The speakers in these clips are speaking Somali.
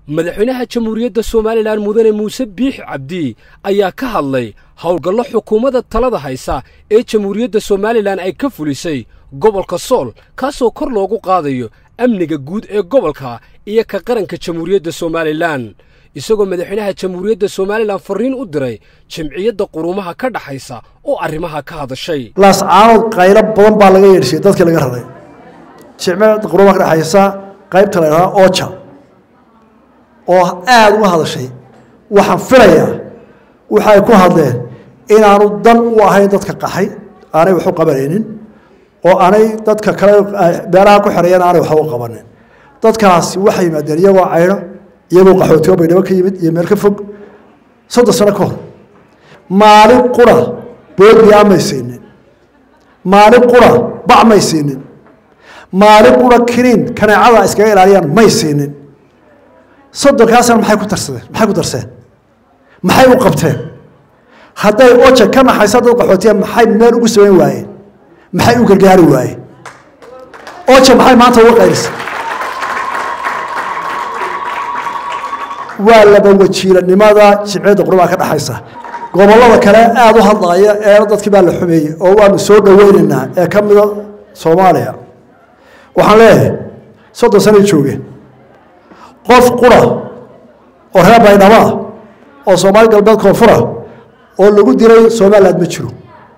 madaxweynaha jamhuuriyadda somalilan mudane muuse biix cabdi ayaa ka hadlay howlgallo xukuumadda talada haysa ee jamhuuriyadda somalilan ay ka fulisay gobolka sool kaasoo kor loogu qaadayo amniga guud ee gobolka iyo ka qaranka jamhuuriyadda somalilan isagoo madaxweynaha jamhuuriyadda somalilan farriin u diray jamciyadda quruumaha ka dhaxaysa oo arrimaha ka hadashay laascaanood qaylo badan baa laga yeedhsiyey dadkii laga raray jimciyadda quruumaha ka dhexaysa qaybta la ydhaha oja oo aada uga hadashay waxaan filayaa waxay ku hadleen inaanu dan u ahayn dadka qaxay aanay wax u qabanaynin oo aanay dadka kale beeraha ku xereeyana aanay waxba u qabanin dadkaasi waxay yimaadeen iyagoo caydho iyagoo qaxootigo baydhabo ka yimid iyo meel ka fog soddon sano ka hor maalin qura boodbiyaa may siinin maalin qura bac may siinin maalin qura kiniin kaneecada iskaga ilaaliyaan may siinin soddonkaasna maxay ku tarsadeen maxay ku darseen maxay u qabteen hadday oja ka naxaysa dad qaxootiya maxay meel ugu samayn waayeen maxay u gargaari waayeen oja maxay maanta uga qaylisa waa laba wajiilanimada jimciyadda qurumaha ka dhexaysa gobollada kale aada u hadlaaya ee dadkii baa la xumeeyey oo waanu soo dhoweynaynaa ee ka mida soomaaliya waxaan leeyahay soddon sanay joogeen qof qura oo reer baydhaba oo soomaali galbeed koonfura oo lagu dilay somaliland ma jiro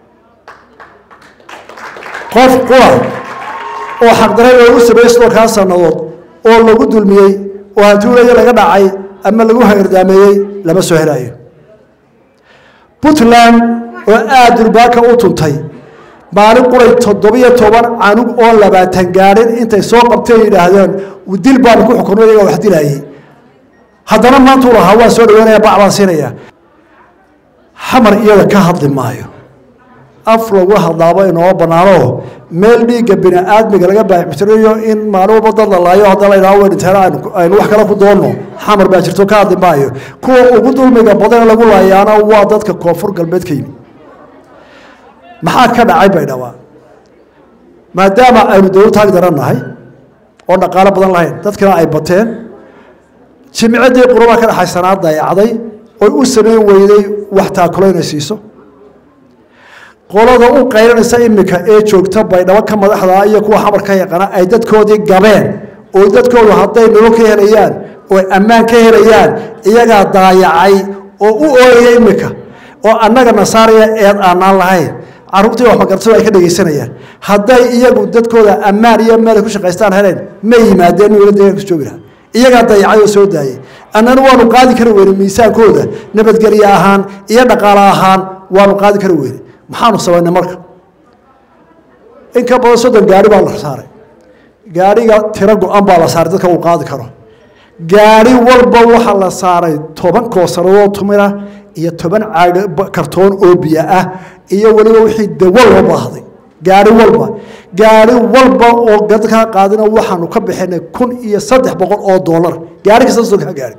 qof qura oo xaqdaray loogu sameeyey soddonkaa sannadood oo lagu dulmiyey oo hantuulaya laga dhacay ama lagu hagardaameeyey lama soo helaayo puntland oo aada durbaaka u tuntay maalin quray toddobiyo toban canug oo labaatan gaadhin intay soo qabteen yidhaahdeen dil baanu ku xukunay iyagaa wax dilaayey haddana maantuu lahaa waan soo dhaweynaya bac baan siinaya xamar iyada ka hadli maayo af lagu hadlaabo inooma banaano meel dhiigga bini aadmiga laga baaxmtirayo in maalin walba dad la laayo hadda la ydhaho way dhinteen aynu wax kale ku doonno xamar baa jirto ka hadli maayo kuwa ugu dulmiga badan lagu laayaana waa dadka koonfur galbeed ka yimi maxaa ka dhacay baydhaba maadaama aynu dowlad taag darannahay oo dhaqaalo badan lahayn dadkina ay bateen jimciddii qurumaa ka dhexaysanaa dayacday oy u samayn weyday wax taakulo inay siiso qolada u qaylanaysa iminka ee joogta baydhabo ka madaxda iyo kuwa xamar ka yaqaana ay dadkoodii gabeen oo dadkoodu hadday nolol ka helayaan oo ammaan ka helayaan iyagaa daayacay oo u ooyaya iminka oo annaga nasaaraya eed aanaan lahayn caruurtii wax magartadu ay ka dhegaysanayaan hadday iyagu dadkooda ammaan iyo meelay ku shaqaystaan heleen ma yimaadeen wala deegaan ku joogi lahaa iyagaa dayacay oo soo daayay annana waanu qaadi kari weyne miisaankooda nabadgelye ahaan iyo dhaqaale ahaan waanu qaadi kari weyne maxaanu samaynay marka in ka badan soddon gaari baa la saaray gaariga tiro go-an baa la saaray dadka uu qaadi karo gaari walba waxaa la saaray toban koosanadood tumira iyo toban caag kartoon oo biyo ah iyo weliba wixii dawo loo baahday gaari walba gaari walba oo dadkaa qaadina waxaanu ka bixinay kun iyo saddex boqol oo doolar gaari kasta soddonkaa gaari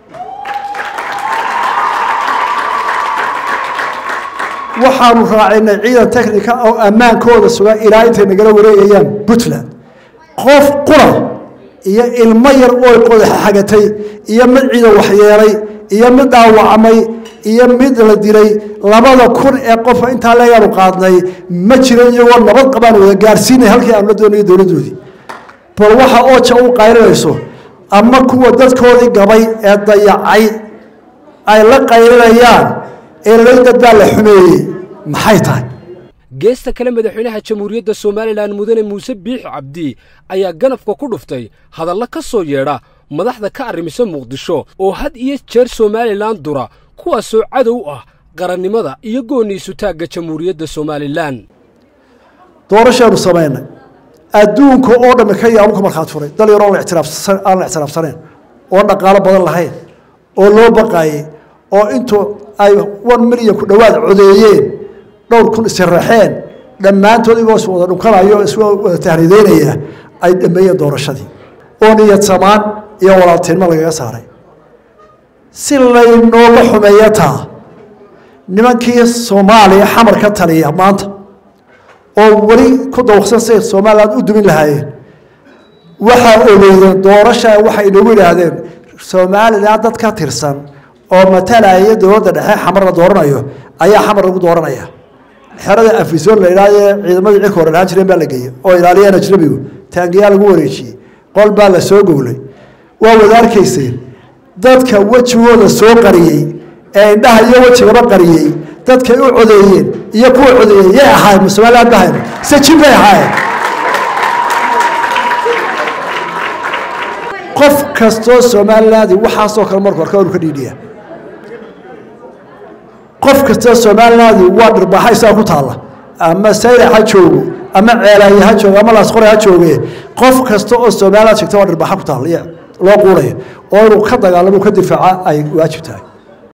waxaanu raacinay ciidan technica oo ammaankooda suga ilaa intay nagala wareegayaan puntland qof qura iyo ilmo yar oo qodaxa xagatay iyo mid ciidan waxyeelay iyo mid dhaawacmay iyo mid la dilay labada kun ee qofa intaa leeyaanu qaadnay ma jiro iyagoo nabad qabaan wada gaarsiinay halkii aanu la doonayo dowladdoodii bal waxa ooja u qaylinayso ama kuwa dadkoodii gabay ee dayacay ay la qaylinayaan eelay dad baa la xumeeyey maxay tahay geesta kale madaxweynaha jamhuuriyadda somalilan mudane muuse biix cabdi ayaa ganafka ku dhuftay hadalla ka soo yeedha madaxda ka arrimisa muqdisho oo had iyo jeer somalilan dura kuwaasoo cadow ah qarannimada iyo gooniisu taagga jamhuuriyadda somalilan doorashaanu samaynay adduunka oo dhammi ka yaabu ka markhaat furay dal yaroo aan la ictiraafsanayn oon dhaqaalo badan lahayn oo loo baqaayey oo intuu ay one milyan ku dhowaad codeeyeen dhowr kun isiraxeen dhammaantood igoo is wada dhunkanayo isoo wada tahriideynaya ay dhameeyeen doorashadii oo niyad samaan iyo walaaltinimo lagaga saaray si laynoola xumeeya taa nimankii soomaaliya xamar ka taliya maanta oo weli ku dawaqsan say somalilan u dumin lahaayeen waxaa ogeydeen doorasha waxay inoogu yidhaahdeen somalilan dad ka tirsan oo matalaya dowladda dhexe xamar la dooranayo ayaa xamar lagu dooranaya xerada afisoon la idhaahye ciidamadii cirka hore dhahaan jireen baa la geeyey oo ilaaliyeen ajnabigu taangiyaa lagu wareejiyey qol baa la soo gowlay waa wada arkayseen dadka wejigooda soo qariyey ee indhaha iyo wejigaba qariyey dadkay u codeeyeen iyo kuwa codeeyey yay ahaayeen somaliland bahayn sajin bay ahaayeen qof kastoo somaliland waxaasoo kale markuu arka inu ka dhiidhiya qof kastoo somaliland waa dhirbaaxa isaga ku taalla ama saylac ha joogo ama ceelaaye ha joogo ama laasqore ha jooge qof kasta oo somaliland sheegta waa dhirbaaxa ku taalla loo quunayo oo inuu ka dagaalamo ka difaaca ay waajib tahay